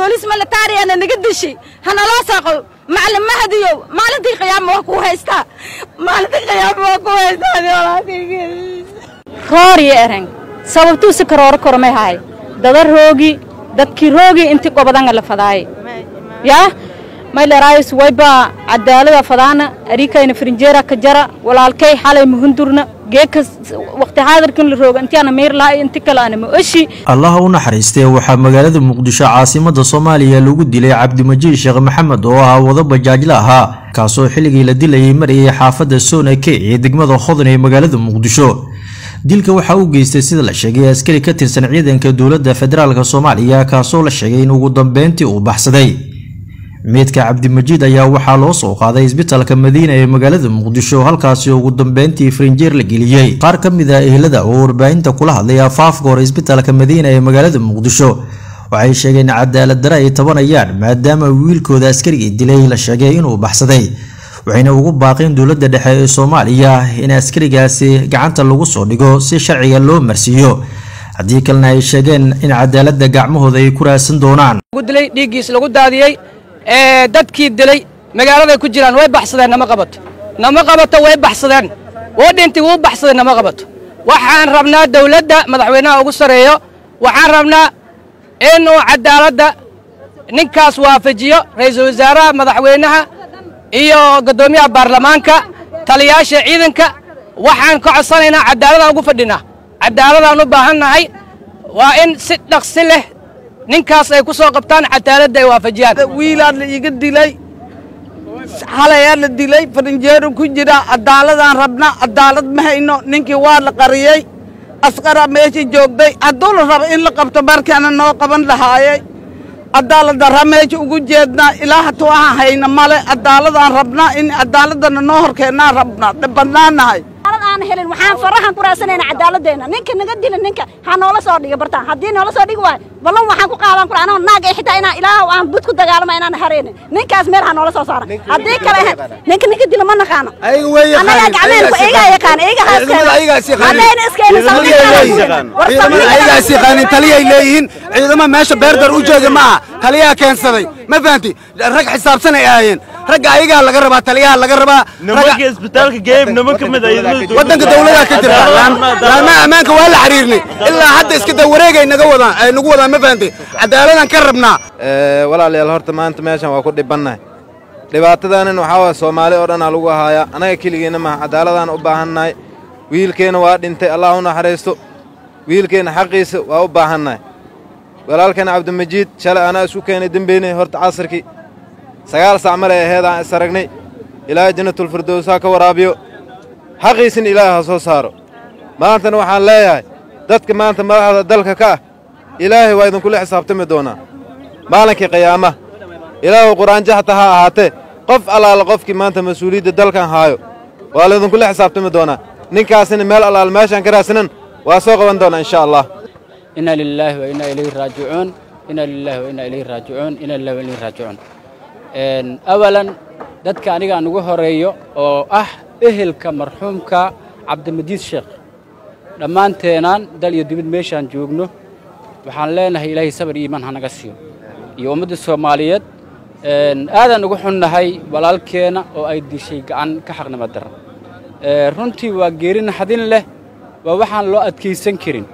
boolis militaariyana naga dishi hanaloo saaqo macalin mahadiyow maalintii qiyaama waa ku haystaa maalintii qiyaama waa ku haystaa rooriyo ereng sababtuusi karooro kormay haay dada roogi dadkii roogi inti gobadanga la fadaaye yaa mayleraayis wayba cadaalada fadaana arikayna farinjeera ka jara walaalkay xalay muhundurna geeka waqti xaadirkan la rooga intiana meer lahay inti kale ana ma oshi allaha u naxariistee waxaa magaalada muqdisho caasimada soomaaliya lagu dilay cabdimajiid sheekh maxamed oo ahaa wado bajaajla ahaa kaasoo xilligii la dilayay marayay xaafadda soonake ee degmada hodan ee magaalada muqdisho dilka waxaa u geystay sida la sheegay askari ka tirsan ciidanka dowladda federaalk soomaaliya kaasoo la sheegay in ugu dambeyntii uu baxsaday meydka cabdimajiid ayaa waxaa loo soo qaaday isbitaalka madiina ee magaalada muqdisho halkaasi ugu dambeyntii farinjeer la geliyey qaar ka mid ah ehlada oo warbaahinta kula hadlay afaafka hore isbitaalka madiina ee magaalada muqdisho waxay sheegeen in cadaalad dare ay tabanayaan maadaama wiilkooda askarigii dilay la sheegay inuu baxsaday waxayna ugu baaqeen dowladda dhexe ee soomaaliya in askarigaasi gacanta lagu soo dhigo si sharciga loo marsiiyo haddii kalena ay sheegeen in cadaaladda gacmahooda ay ku raadsan doonaan dilay dhiiggiis lagu daadiyey ee dadkii dilay magaaladay ku jiraan way baxsadeen nama qabato nama qabato way baxsadeen woo dhintay wuu baxsaday nama qabato waxaan rabnaa dawladda madaxweynaha ugu sarreeyo waxaan rabnaa inuu cadaaladda ninkaas waafajiyo ra'iisul wasaaraha madaxweynaha iyo guddoomiyaha baarlamaanka taliyaasha ciidanka waxaan ka codsanaynaa cadaaladaan ugu fadhinaa cadaaladaan u baahannahay waa in si dhaqsi leh ninkaas ay ku soo qabtaan cadaaladda ay waafajiyaan wiilaa la iga dilay halayaa la dilay farinjeero ku jira cadaaladaan rabna cadaalad ma hayno ninkii waa la qariyey askara meesha joogday hadduu la rabo in la qabto markaana noo qaban lahaayey cadaalad darra meesha ugu jeednaa ilaa hatu aan hayna male cadaaladaan rabnaa in cadaaladana noo horkeennaan rabnaa dhibbannaanahay aan helin waxaan farahan ku raadsanayna cadaaladdeena ninka naga dila ninka ha noola soo dhiga bartaan haddii noola soo dhigi waayo ballan waxaan ku qaadan kura anoo naag ay xitaa inaan ilaaha aan bud ku dagaalama inaan harayna ninkaas meel ha noola soo saara haddii kale ninka ninka dila ma naqaano annagaa gacmeen ku iga yaqaan iga haadayna ayagaas yaqaanin taliyay leeyihiin ciidamo meesha beerdar u jooga ma aha taliyaa keensaday ma fahanti rag xisaabsan ay ahaayeen ragga ayagaa laga rabaa taliyaha laga rabaa nimanka isbitaalka geeb niman ka mid waddanka dawladaa ka jira laamaha ammaanka waa la xiriirnay ilaa hadda iska da wareegay naga wadaan ay nagu wadaan ma fahanti cadaaladaan ka rabnaa walaalayaal horta maanta meeshan waa ku dhibannahay dhibaatadaanin waxaa waaya soomaali oo dhanaa lagu haayaa annaga keligeenna maha cadaaladaan u baahannahay wiilkeenna waa dhintay allah u naxariisto wiilkeenna xaqiisa waa u baahannahay walaalkeenna cabdimajiid shalay anaa isku keenay dembeynay horta casarkii sagaal sac male aheed aan is aragnay ilaahay jannatulfirdows ha ka waraabiyo xaqiisina ilaahay ha soo saaro maantana waxaan leeyahay dadka maanta madaxda dalka ka ah ilaahay waa idinkula xisaabtami doonaa maalinkii qiyaama ilaahu qur'aanjo hata ha ahaatee qof allaala qofkii maanta mas-uuliyadda dalkan haayo waa laydinkula xisaabtami doonaa ninkaasina meel allaal meeshaan ka raadsanan waa soo qaban doonaa insha allah inna lilaahi wa inna ilayhi raajicuun inna lilaahi wa inna ilayhi raajicuun inna lillahi wa ilayhi raajicuun awalan dadka aniga aan ugu horeeyo oo ah ehelka marxuumka cabdimadiid sheekh dhammaanteenaan dal iyo dibid meeshaan joogno waxaan leenahay ilaahay sabar iyo iimaan hanaga siiyo iyo ummadda soomaaliyeed aadaan ugu xunnahay walaalkeenna oo ay dishay gacan ka xaqnimo daran runtii waa geeri naxdin leh waa waxaan loo adkaysan karin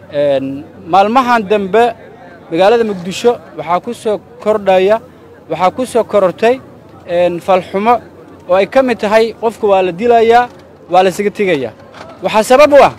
maalmahan dambe magaalada muqdisho waxaa ku soo kordhaya waxaa ku soo korortay falxumo oo ay ka mid tahay qofka waa la dilayaa waa la isaga tegayaa waxaa sabab u ah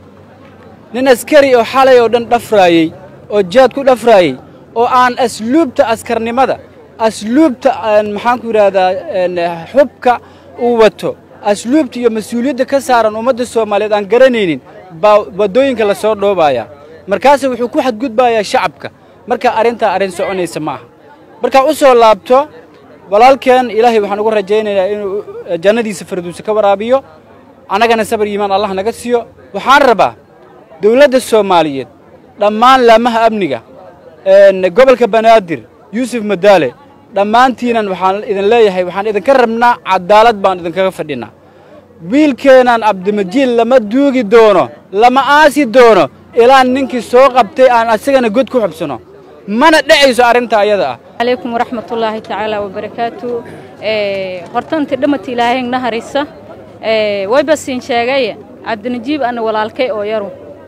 nin askari oo xalay oo dhan dhafraayey oo jaad ku dhafraayey oo aan asluubta askarnimada asluubta maxaan ku yidhaahdaa xubka uu wato asluubta iyo mas-uuliyadda ka saaran ummadda soomaaliyeed aan garanaynin baa waddooyinka la soo dhoobayaa markaase wuxuu ku xadgudbayaa shacabka marka arrintaa arrin soconaysa ma aha markaa u soo laabto walaalkeen ilaahay waxaan ugu rajaynayaa inuu jannadiisa farduusa ka waraabiyo annagana sabar iimaan allah naga siiyo waxaan rabaa dawladda soomaaliyeed dhammaan laamaha amniga gobolka banaadir yuusuf madaale dhammaantiinan waxaan idin leeyahay waxaan idinka rabnaa cadaalad baan idinkaga fadhinaa wiilkeenaan cabdimajiid lama duugi doono lama aasi doono ilaa ninkii soo qabtay aan asagana god ku xubsano mana dhacayso arrinta ayada ah calaykum waraxmatullaahi tacaala wabarakaatu horta inti dhamata ilaahay naharisa wayba siin sheegay cabdinajiib ana walaalkay oo yaru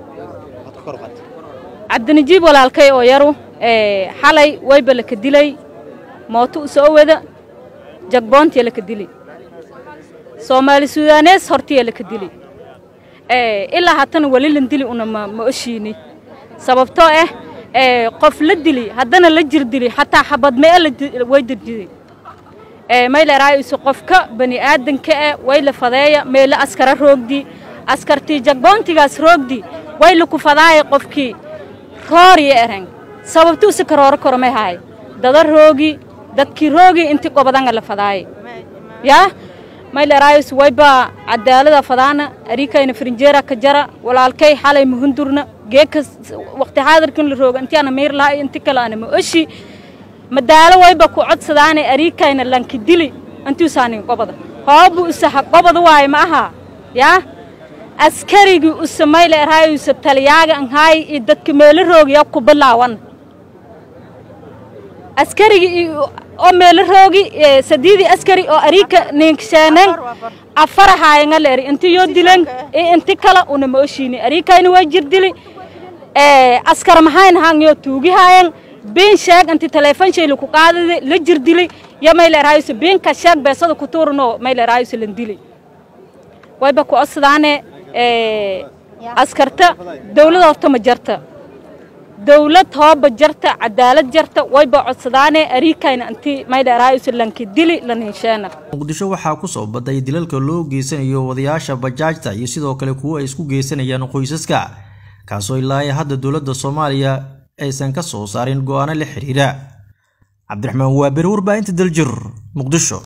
cabdinajiib walaalkay oo yaru xalay wayba laka dilay mooto u soo wada jagboontiya laka dili soomaali suudaanees hortiya laka dili ilaa haddana weli lan dili una ma oshiini sababtoo ah qof la dili haddana la jir dili xataa xabad mee way dirjiday mayleraayisu qofka bani aadanka ah way la fadeeya meela askara roogdi askartii jagboontigaas roogdi way laku fadaaya qofkii rooriya erang sababtuusi karooro koromay haay dada roogi dadkii roogi inti qobadanga la fadaaya yaa mayleraayisu wayba cadaalada fadaana arikayna farinjeera ka jara walaalkay xalay muhundurna geeka waqti xaadirkan la rooga intii ana miir lahaa inti kale ana ma oshi madaalo wayba ku codsadaane arikayna lanki dili intuusaanin qobada hoobu usaha qobada waaye ma aha yaa askarigii usa mayleraayisu taliyaaga anhaay iyo dadka meelo roogiya ku bilaawan askarigii oo meelo roogi sadiidii askari oo arika ninksheenan afarahaayanga leeri inti yoo dilen iyo inti kala una ma oshiini arikayna waa jir dili askar mahayn hangyo tuugihaayan been sheeg inti teleefon shayli ku qaadadi la jir dili yo mayleraayisu beenka sheeg beesada ku tuurno mayleraayisu lan dili wayba ku codsadaane askarta dawlada horta ma jarta dawlad hooba jarta cadaalad jarta wayba codsadaane arikayna inti maydheeraayisu lanki dili laninsheena muqdisho waxaa ku soo baday dilalka loo geysanayo wadayaasha bajaajta iyo sidoo kale kuwo ay isku geysanayaan qoysaska kaasoo ilaa hadda dowladda soomaaliya aysan ka soo saarin go'aano la xiriira cabdiraxmaan waabere warbaahinta daljir muqdisho